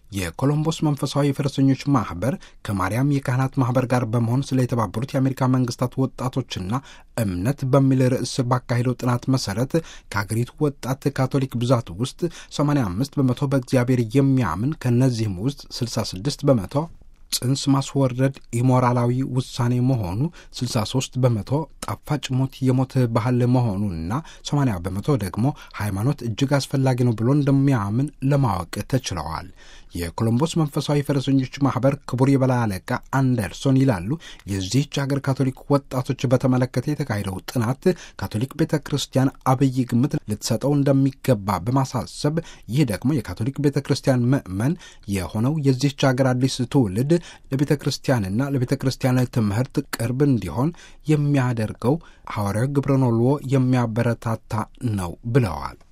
የኮሎምቦስ መንፈሳዊ የፈረሰኞች ማህበር ከማርያም የካህናት ማህበር ጋር በመሆን ስለ የተባበሩት የአሜሪካ መንግስታት ወጣቶችና እምነት በሚል ርዕስ ባካሄደው ጥናት መሰረት ከሀገሪቱ ወጣት ካቶሊክ ብዛት ውስጥ 85 በመቶ በእግዚአብሔር የሚያምን ከእነዚህም ውስጥ 66 በመቶ ጽንስ ማስወረድ ኢሞራላዊ ውሳኔ መሆኑ 63 በመቶ ጣፋጭ ሞት የሞት ባህል መሆኑና 80 በመቶ ደግሞ ሃይማኖት እጅግ አስፈላጊ ነው ብሎ እንደሚያምን ለማወቅ ተችለዋል። የኮሎምቦስ መንፈሳዊ ፈረሰኞች ማህበር ክቡር የበላይ አለቃ አንደርሶን ይላሉ። የዚህች ሀገር ካቶሊክ ወጣቶች በተመለከተ የተካሄደው ጥናት ካቶሊክ ቤተ ክርስቲያን አብይ ግምት ልትሰጠው እንደሚገባ በማሳሰብ ይህ ደግሞ የካቶሊክ ቤተ ክርስቲያን ምዕመን የሆነው የዚህች ሀገር አዲስ ትውልድ ለቤተ ክርስቲያንና ለቤተ ክርስቲያን ትምህርት ቅርብ እንዲሆን የሚያደርገው ሐዋርያዊ ግብረ ኖልዎ የሚያበረታታ ነው ብለዋል።